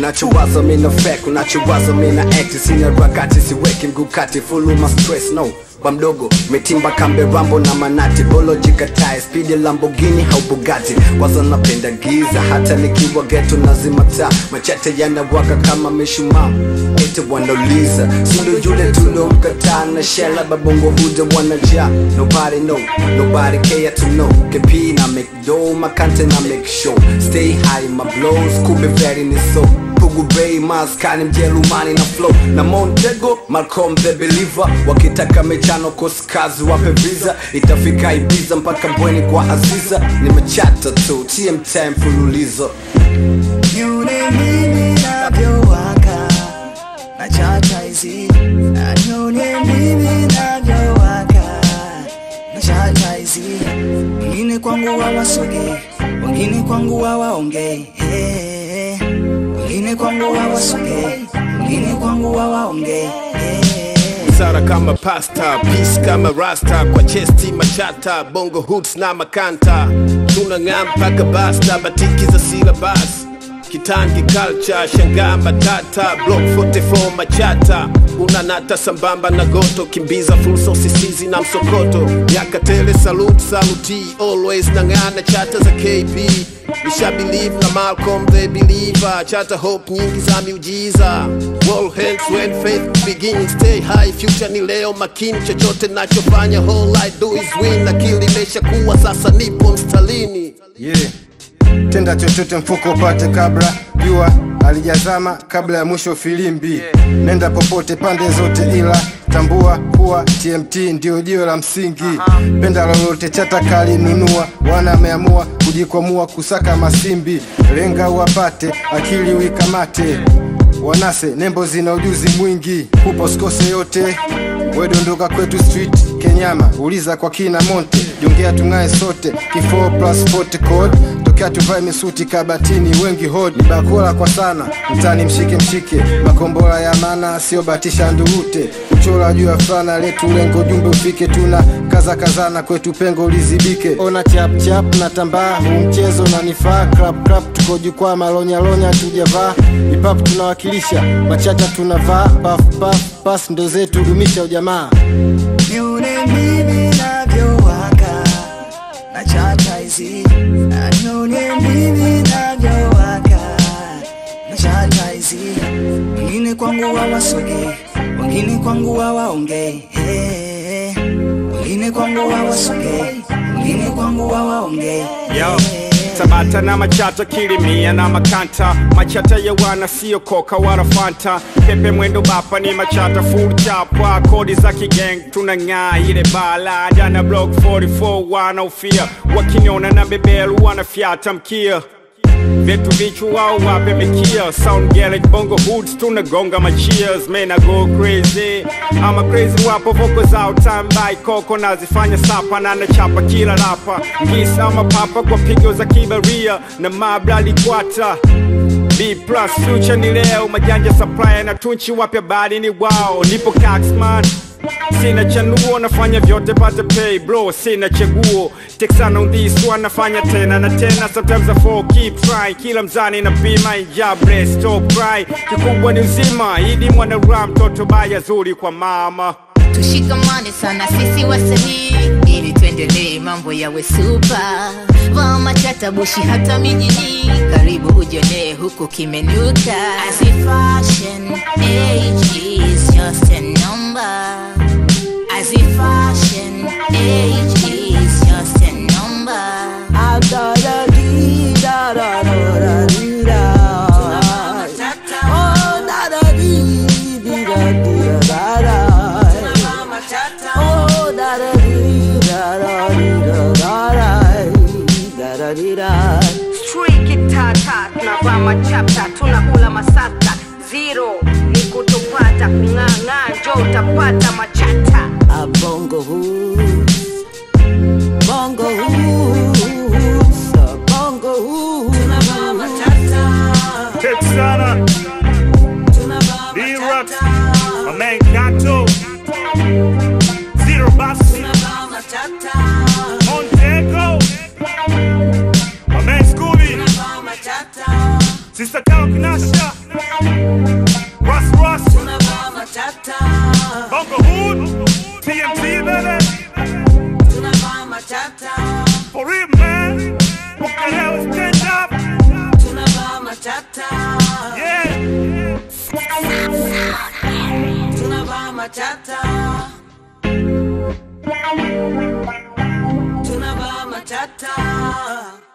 unachowaza mina fake unachowaza mina act sina rakati siweki mguu kati fuluma stress no kwa mdogo metimba kambe rambo na manati boloji katae spidi lambogini au bugati waza napenda giza hata nikiwa geto nazima taa machete yanawaka kama mishumaa ete wanauliza sindo yule tuliomkataa na shela babongo huja wanajaa nobody know nobody care to know kp na make dough makante na make show stay high my blows kube very ni so Pugu Bay, maskani mjerumani na flow na Montego, Malcolm the Believer wakitaka mechano koskazi wape visa itafika Ibiza mpaka Mbweni kwa Aziza nimechata tu TM time mfululizo Nione mimi navyowaka na chata hizi Na nione mimi navyowaka na chata hizi Wengine kwangu hawasugi, wengine kwangu hawaongei Eh, Wengine kwangu hawasugi, wengine kwangu hawaongei Eh, Sara kama pasta, peace kama rasta, kwa chesti machata, bongo hoots na makanta, tunang'aa mpaka basta, batiki za silabas kitangi culture, shangaa matata, block 44 machata, unanata sambamba na goto, kimbiza fursa usisizi na msokoto, yakatele salute saluti, always nang'aa na chata za KB Nisha believe na Malcolm the believer Chata hope nyingi za miujiza All hands when faith begins Stay high future ni leo makini Chochote nachofanya all I do is win Akili imesha kuwa sasa nipo mstalini yeah. tenda chochote mfuko upate kabla jua alijazama kabla ya mwisho filimbi nenda popote pande zote ila tambua kuwa tmt ndio jiwe la msingi penda lolote chata kali nunua wana ameamua kujikwamua kusaka masimbi lenga uwapate akili uikamate wanase nembo zina ujuzi mwingi kupo sikose yote wedondoka kwetu street kenyama uliza kwa kina monte jongea tung'ae sote kifo plus 40 code tokea tuvae misuti kabatini wengi hod ni bakula kwa sana mtani mshike mshike makombora ya mana sio batisha ndurute kuchora juu ya fulana letu lengo jumbe ufike tuna kaza kazana kwetu pengo lizibike ona chap chap na tambaa huu mchezo unanifaa crap crap tuko jukwaa malonyalonya tujavaa ipap tunawakilisha machacha tunavaa paf paf pas ndo zetu dumisha ujamaa Nione mimi navyowaka na chata hizi Na nione mimi navyowaka na chata hizi Wengine kwangu hawasugi, wengine kwangu hawaongei Eh, Wengine kwangu hawasugi, wengine kwangu hawaongei Yo, Tabata na machata kilimia na makanta machata ya wana sio koka wala fanta pepe mwendo bapa ni machata full chapa kodi za kigang tunang'aa ile bala jana block 44 wanaofia wakiniona na bebelu wanafyata mkia Vitu vichu wao wape mikia Sound Gaelic bongo hoods tunagonga ma cheers Man I go crazy I'm a crazy wapo voko zao time by koko nazifanya sapa na nachapa kila rapa Ngisa ama papa kwa pigo za kibaria na mabla likwata B plus future ni leo majanja supplier na tunchi wapya bali ni wao nipo Caxman Sina chanuo nafanya vyote pate pay bro sina chaguo Texana on this one nafanya tena na tena Sometimes I fall keep trying Kila mzani na bima injabre stop cry Kikubwa ni uzima Idi mwana ram toto baya zuri kwa mama tushikamane sana sisi wasanii ili tuendelee mambo yawe supa vaa machata bushi hata mijini karibu ujonee huku kimenuka As if fashion age is just a number As if fashion age is just a number Street tata tunavaa machapta tunakula masata zero ni kutopata kung'ang'aa njo utapata machata A bongo hoops, bongo hoops, a bongo hoops. Texana D-Rock My man Gato Zero Bass Montego My man Scooby Sister Talk Nasha Russ Russ, tunavaa matata Bongo Hood, TMT baby. tunavaa matata For real man, what the hell is stand up? tunavaa matata Yeah. tunavaa matata tunavaa matata